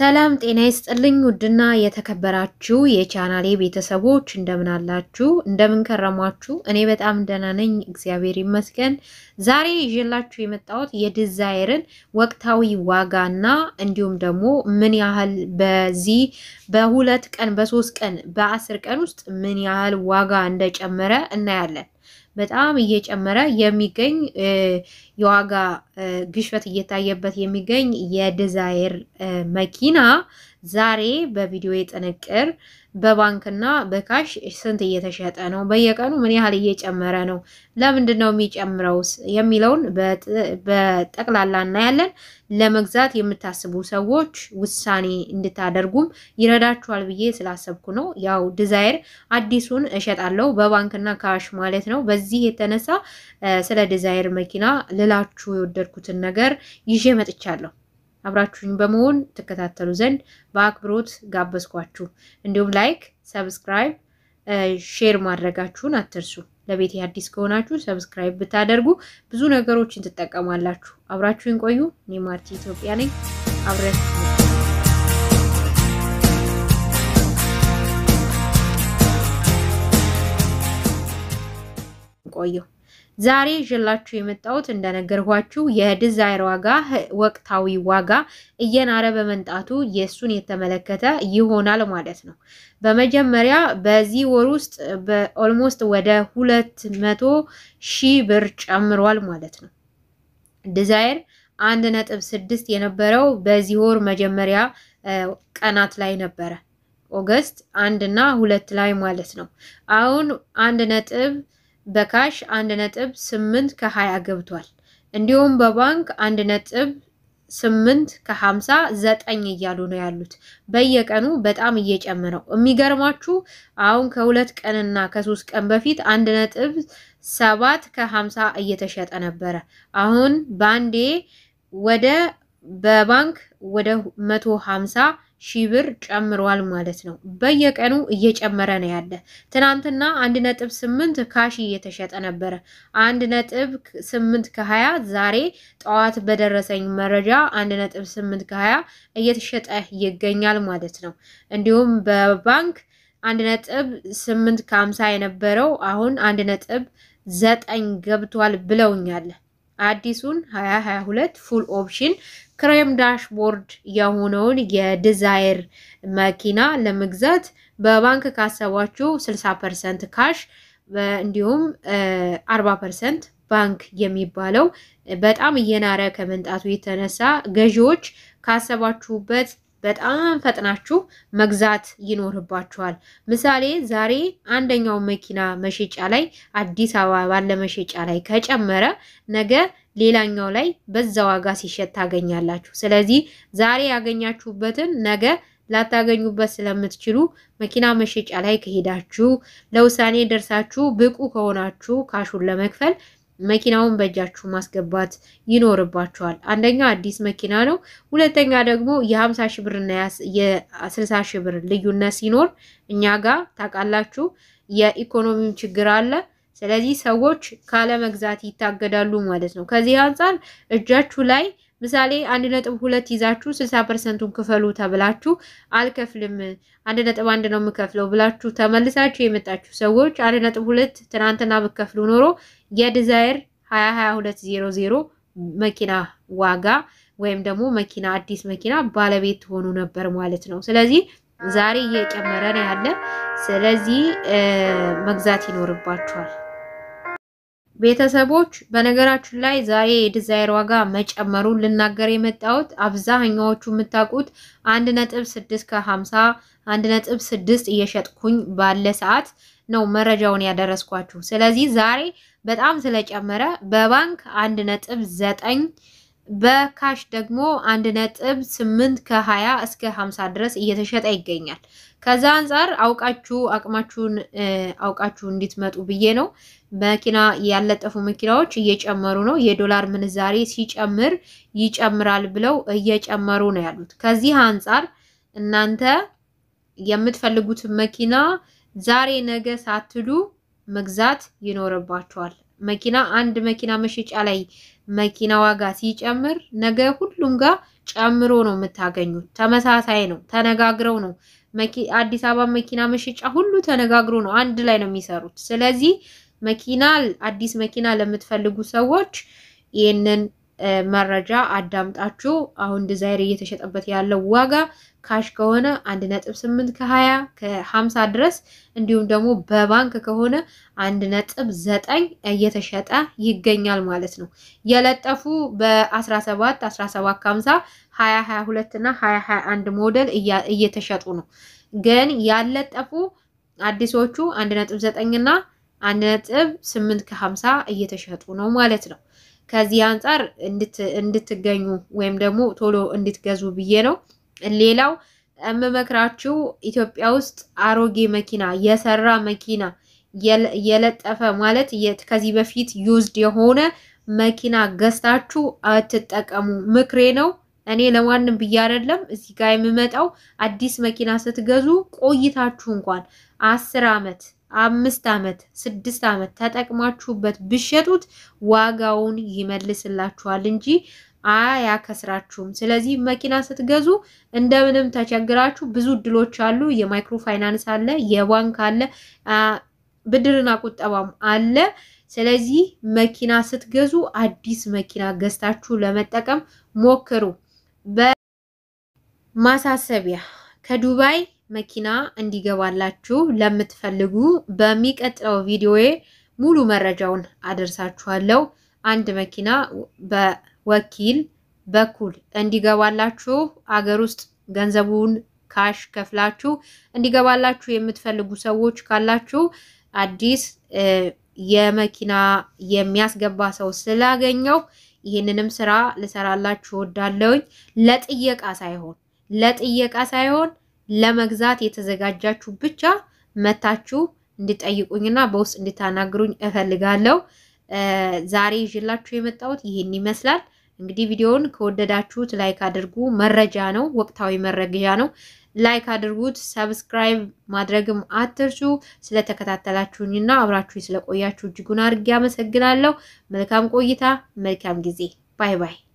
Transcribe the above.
ሰላም ጤና ይስጥልኝ። ውድና የተከበራችሁ የቻናሌ ቤተሰቦች እንደምን አላችሁ? እንደምን ከረሟችሁ? እኔ በጣም ደህና ነኝ፣ እግዚአብሔር ይመስገን። ዛሬ ይዤላችሁ የመጣሁት የዲዛይርን ወቅታዊ ዋጋና እንዲሁም ደግሞ ምን ያህል በዚህ በሁለት ቀን በሶስት ቀን በአስር ቀን ውስጥ ምን ያህል ዋጋ እንደጨመረ እናያለን። በጣም እየጨመረ የሚገኝ የዋጋ ግሽበት እየታየበት የሚገኝ የዲዛይር መኪና ዛሬ በቪዲዮ ጥንቅር በባንክና በካሽ ስንት እየተሸጠ ነው፣ በየቀኑ ምን ያህል እየጨመረ ነው፣ ለምንድን ነው የሚጨምረውስ የሚለውን በጠቅላላ እናያለን። ለመግዛት የምታስቡ ሰዎች ውሳኔ እንድታደርጉም ይረዳችኋል ብዬ ስላሰብኩ ነው። ያው ዲዛይር አዲሱን እሸጣለሁ በባንክና ካሽ ማለት ነው። በዚህ የተነሳ ስለ ዲዛይር መኪና ልላችሁ የወደድኩትን ነገር ይዤ መጥቻለሁ። አብራችሁኝ በመሆን ትከታተሉ ዘንድ በአክብሮት ጋበዝኳችሁ። እንዲሁም ላይክ፣ ሰብስክራይብ፣ ሼር ማድረጋችሁን አትርሱ። ለቤት አዲስ ከሆናችሁ ሰብስክራይብ ብታደርጉ ብዙ ነገሮችን ትጠቀማላችሁ። አብራችሁኝ ቆዩ። እኔ ማርቲ ኢትዮጵያ ነኝ። አብረን ቆየው። ዛሬ ይዤላችሁ የመጣሁት እንደነገርኳችሁ የዲዛይር ዋጋ ወቅታዊ ዋጋ እየናረ በመምጣቱ የእሱን የተመለከተ ይሆናል ማለት ነው። በመጀመሪያ በዚህ ወር ውስጥ በኦልሞስት ወደ ሁለት መቶ ሺህ ብር ጨምሯል ማለት ነው። ዲዛይር አንድ ነጥብ ስድስት የነበረው በዚህ ወር መጀመሪያ ቀናት ላይ ነበረ ኦገስት አንድ እና ሁለት ላይ ማለት ነው። አሁን አንድ ነጥብ በካሽ አንድ ነጥብ ስምንት ከሀያ ገብቷል። እንዲሁም በባንክ አንድ ነጥብ ስምንት ከሀምሳ ዘጠኝ እያሉ ነው ያሉት። በየቀኑ በጣም እየጨመረው የሚገርማችሁ አሁን ከሁለት ቀንና ከሶስት ቀን በፊት አንድ ነጥብ ሰባት ከሀምሳ እየተሸጠ ነበረ። አሁን በአንዴ ወደ በባንክ ወደ መቶ ሀምሳ ሺህ ብር ጨምሯል ማለት ነው። በየቀኑ እየጨመረ ነው ያለ። ትናንትና አንድ ነጥብ ስምንት ካሽ እየተሸጠ ነበረ። አንድ ነጥብ ስምንት ከሀያ ዛሬ ጠዋት በደረሰኝ መረጃ አንድ ነጥብ ስምንት ከሀያ እየተሸጠ ይገኛል ማለት ነው። እንዲሁም በባንክ አንድ ነጥብ ስምንት ከሀምሳ የነበረው አሁን አንድ ነጥብ ዘጠኝ ገብቷል ብለውኛል። አዲሱን 2022 ፉል ኦፕሽን ክሬም ዳሽቦርድ የሆነውን የዲዛይር መኪና ለመግዛት በባንክ ካሰባችሁ 60 ፐርሰንት ካሽ እንዲሁም 40 ፐርሰንት ባንክ የሚባለው በጣም እየናረ ከመምጣቱ የተነሳ ገዢዎች ካሰባችሁበት በጣም ፈጥናችሁ መግዛት ይኖርባችኋል። ምሳሌ ዛሬ አንደኛው መኪና መሸጫ ላይ አዲስ አበባ ባለ መሸጫ ላይ ከጨመረ ነገ ሌላኛው ላይ በዛ ዋጋ ሲሸጥ ታገኛላችሁ። ስለዚህ ዛሬ ያገኛችሁበትን ነገ ላታገኙበት ስለምትችሉ መኪና መሸጫ ላይ ከሄዳችሁ ለውሳኔ ደርሳችሁ ብቁ ከሆናችሁ ካሹን ለመክፈል መኪናውን በእጃችሁ ማስገባት ይኖርባችኋል። አንደኛ አዲስ መኪና ነው። ሁለተኛ ደግሞ የ50 ሺህ ብር እና የ60 ሺህ ብር ልዩነት ሲኖር እኛ ጋር ታውቃላችሁ የኢኮኖሚው ችግር አለ። ስለዚህ ሰዎች ካለ መግዛት ይታገዳሉ ማለት ነው። ከዚህ አንጻር እጃችሁ ላይ ምሳሌ አንድ ነጥብ ሁለት ይዛችሁ ስልሳ ፐርሰንቱን ክፈሉ ተብላችሁ አልከፍልም አንድ ነጥብ አንድ ነው የምከፍለው ብላችሁ ተመልሳችሁ የመጣችሁ ሰዎች አንድ ነጥብ ሁለት ትናንትና ብከፍሉ ኖሮ የዲዛይር ሀያ ሀያ ሁለት ዜሮ ዜሮ መኪና ዋጋ ወይም ደግሞ መኪና አዲስ መኪና ባለቤት ትሆኑ ነበር ማለት ነው። ስለዚህ ዛሬ እየጨመረ ነው ያለ። ስለዚህ መግዛት ይኖርባችኋል። ቤተሰቦች በነገራችን ላይ ዛሬ የዲዛይር ዋጋ መጨመሩን ልናገር የመጣሁት አብዛኛዎቹ የምታውቁት አንድ ነጥብ ስድስት ከሀምሳ አንድ ነጥብ ስድስት እየሸጥኩኝ ባለ ሰዓት ነው መረጃውን ያደረስኳችሁ። ስለዚህ ዛሬ በጣም ስለጨመረ በባንክ አንድ ነጥብ ዘጠኝ በካሽ ደግሞ አንድ ነጥብ ስምንት ከሀያ እስከ ሀምሳ ድረስ እየተሸጠ ይገኛል። ከዛ አንጻር አውቃችሁ አቅማችሁን አውቃችሁ እንድትመጡ ብዬ ነው። መኪና ያለጠፉ መኪናዎች እየጨመሩ ነው። የዶላር ምንዛሬ ሲጨምር ይጨምራል ብለው እየጨመሩ ነው ያሉት። ከዚህ አንጻር እናንተ የምትፈልጉትን መኪና ዛሬ ነገ ሳትሉ መግዛት ይኖርባችኋል። መኪና አንድ መኪና መሸጫ ላይ መኪና ዋጋ ሲጨምር ነገ ሁሉም ጋር ጨምሮ ነው የምታገኙት። ተመሳሳይ ነው፣ ተነጋግረው ነው። አዲስ አበባ መኪና መሸጫ ሁሉ ተነጋግሮ ነው፣ አንድ ላይ ነው የሚሰሩት። ስለዚህ መኪና አዲስ መኪና ለምትፈልጉ ሰዎች ይህንን መረጃ አዳምጣችሁ አሁን ዲዛይር እየተሸጠበት ያለው ዋጋ ካሽ ከሆነ አንድ ነጥብ ስምንት ከሀያ ከሀምሳ ድረስ እንዲሁም ደግሞ በባንክ ከሆነ አንድ ነጥብ ዘጠኝ እየተሸጠ ይገኛል ማለት ነው። የለጠፉ በአስራ ሰባት አስራ ሰባት ከሀምሳ ሀያ ሀያ ሁለት እና ሀያ ሀያ አንድ ሞዴል እየተሸጡ ነው። ግን ያለጠፉ አዲሶቹ አንድ ነጥብ ዘጠኝ እና አንድ ነጥብ ስምንት ከሀምሳ እየተሸጡ ነው ማለት ነው። ከዚህ አንጻር እንድትገኙ ወይም ደግሞ ቶሎ እንድትገዙ ብዬ ነው። ሌላው የምመክራችሁ ኢትዮጵያ ውስጥ አሮጌ መኪና የሰራ መኪና የለጠፈ ማለት ከዚህ በፊት ዩዝድ የሆነ መኪና ገዝታችሁ አትጠቀሙ፣ ምክሬ ነው። እኔ ለማንም ብዬ አይደለም። እዚህ ጋር የምመጣው አዲስ መኪና ስትገዙ ቆይታችሁ እንኳን አስር ዓመት አምስት ዓመት ስድስት ዓመት ተጠቅማችሁበት ብሸጡት ዋጋውን ይመልስላችኋል እንጂ አያከስራችሁም። ስለዚህ መኪና ስትገዙ እንደምንም ተቸግራችሁ ብዙ እድሎች አሉ። የማይክሮ ፋይናንስ አለ፣ የባንክ አለ፣ ብድርና ቁጠባም አለ። ስለዚህ መኪና ስትገዙ አዲስ መኪና ገዝታችሁ ለመጠቀም ሞክሩ። በማሳሰቢያ ከዱባይ መኪና እንዲገባላችሁ ለምትፈልጉ በሚቀጥለው ቪዲዮዬ ሙሉ መረጃውን አደርሳችኋለሁ። አንድ መኪና በወኪል በኩል እንዲገባላችሁ አገር ውስጥ ገንዘቡን ካሽ ከፍላችሁ እንዲገባላችሁ የምትፈልጉ ሰዎች ካላችሁ አዲስ የመኪና የሚያስገባ ሰው ስላገኘው ይህንንም ስራ ልሰራላችሁ ወዳለውኝ ለጥየቃ ሳይሆን ለጥየቃ ሳይሆን ለመግዛት የተዘጋጃችሁ ብቻ መታችሁ እንድጠይቁኝና በውስጥ እንድታናግሩኝ እፈልጋለሁ። ዛሬ ይዤላችሁ የመጣሁት ይህን ይመስላል። እንግዲህ ቪዲዮውን ከወደዳችሁት ላይክ አድርጉ። መረጃ ነው፣ ወቅታዊ መረጃ ነው። ላይክ አድርጉት። ሰብስክራይብ ማድረግም አትርሱ። ስለተከታተላችሁኝና አብራችሁ ስለቆያችሁ እጅጉን አድርጌ አመሰግናለሁ። መልካም ቆይታ፣ መልካም ጊዜ። ባይ ባይ።